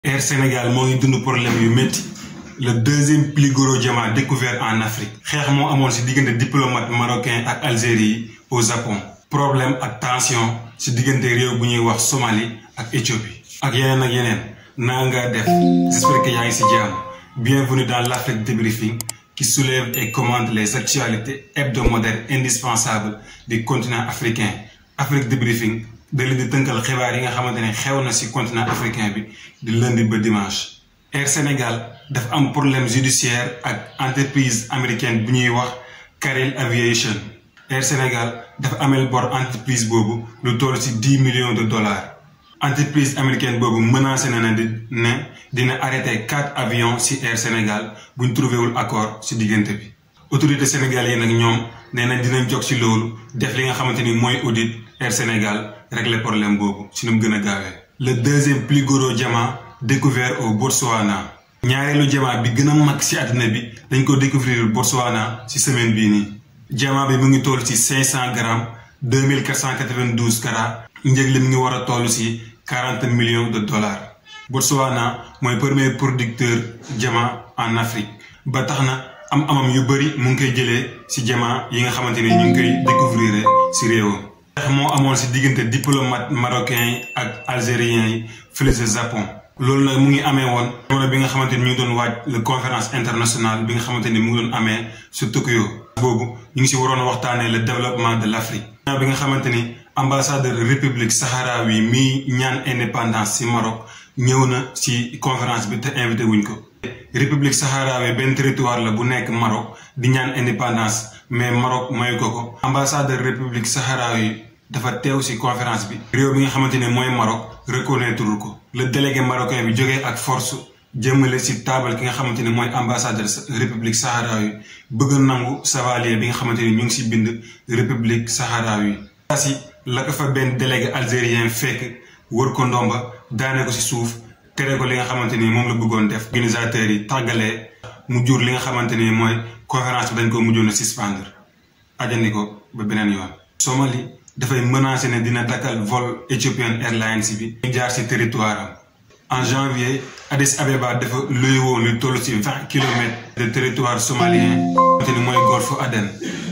Air Sénégal moo ngi dund problème yu métti le deuxième plus gros diamant découvert en Afrique xeex moo amoon ci diggante diplomate marocain ak Algérie yi au Japon problème ak tension ci diggante réew bu ñuy wax Somalie ak Éthiopie ak yeneen ak yeneen naa nga def j'espère que yaa ngi ci jàmm bienvenue dans l'Afrique débriefing qui soulève et commente les actualités hebdomadaires indispensables du continent africain Afrique débriefing da leen di tënkal xibaar yi nga xamante ne xew na ci continent africain bi di lundi ba dimanche. Air Sénégal dafa am problème judiciaire ak entreprise américaine bu ñuy wax Carel Aviation Air Sénégal dafa ameel bor entreprise boobu lu toll ci dix millions de dollars entreprise américaine boobu menacé na ne ne dina arrêté quatre avions ci Air Sénégal bu ñu trouvé wul accord ci diggante bi. autorité sénégalais yi nag ñoom nee nañ dinañ jog ci loolu def li nga xamante ni mooy audit Air Sénégal régler problème boobu ci nu mu gën a gaawee. le deuxième plus gros diamant découvert au Botswana. ñaareelu diamant bi gën a mag ci àddina bi dañ ko découvrir Botswana ci semaine bii nii. diamant bi mu ngi toll ci cinq cent grammes deux mille quatre cent quatre-vingt-douze carats njëg li mu ngi war a toll ci quarante millions de dollars. Botswana mooy premier producteur diamant en Afrique ba tax na. am amam yu bëri mu ngi koy jëlee ci diamant yi nga xamante ni ñu ngi koy découvrir ci réewam. xeex moo amoon ci diggante diplomate marocain yi ak algérien yi fële ca Japon. loolu nag mu ngi amee woon jamono bi nga xamante ni ñu ngi doon waaj la conférence internationale bi nga xamante ni mu ngi doon amee ci Tokyo. boobu ñu ngi ci waroon waxtaanee le développement de l'Afrique. bi nga xamante ni ambassadeur république sahraoui mi ñaan indépendance ci Maroc ñëw na ci conférence bi te invité wuñ ko. république saharawi benn territoire la bu nekk Maroc di ñaan indépendance mais Maroc mayu ko ko ambassadeur république saharawi dafa teew ci conférence bi réew bi nga xamante ne mooy Maroc reconnaître ko le délégué marocain bi jógee ak force jëmale ci taabal ki nga xamante ne mooy ambassadeur république saharawi bëgg nangu savalier bi nga xamante ni ñu ngi ci bind république saharawi si la ko fa benn délégué algérien fekk wër ko ndomba daane ko ci suuf tere ko li nga xamante ni moom la bëggoon def organisateurs yi tàggalee mu jur li nga xamante ni mooy conférence bi dañ ko mujjoon a suspendre ajandi ko ba beneen yoon. Somalie dafay menacer ne dina dakkal vol Ethiopian Airlines bi. ñu jaar ci territoire am en janvier Addis Abeba dafa luy woon lu toll ci vingt kilomètres de territoire somalien. xamante ni mooy golfe Aden.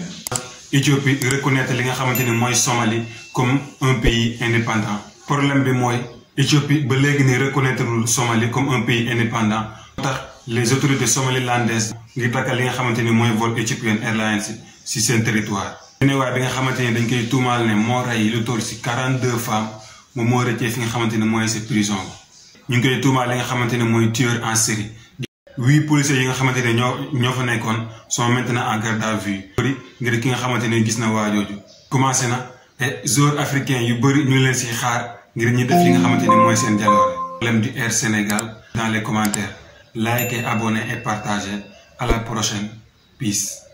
Éthiopie reconnaître li nga xamante ni mooy Somalie comme un pays indépendant. problème bi mooy. Éthiopie ba léegi ni reconnaître lul Somalie comme un pays indépendant moo tax les autorités somalilandaises ngir dakkal li nga xamante ni mooy vol Ethiopian Airlines ci seen territoire. Guinée bi nga xamante ni dañ koy tuumaal ne moo rey lu toll ci quarante deux femmes moom moo rëccee fi nga xamante ni mooy ci prison ñu ngi koy tuumaal li nga xamante ni mooy tueur en série. huit policiers yi nga xamante ne ñoo ñoo fa nekkoon sont maintenant en garde à vue. ngir ki nga xamante ni gis na waajooju commencé na te joueurs africains yu bëri ñu leen ci xaar. ngir ñi def li nga xamante ni mooy seen jaloore problème du Air Sénégal dans les commentaires likez abonnez et partagez à la prochaine peace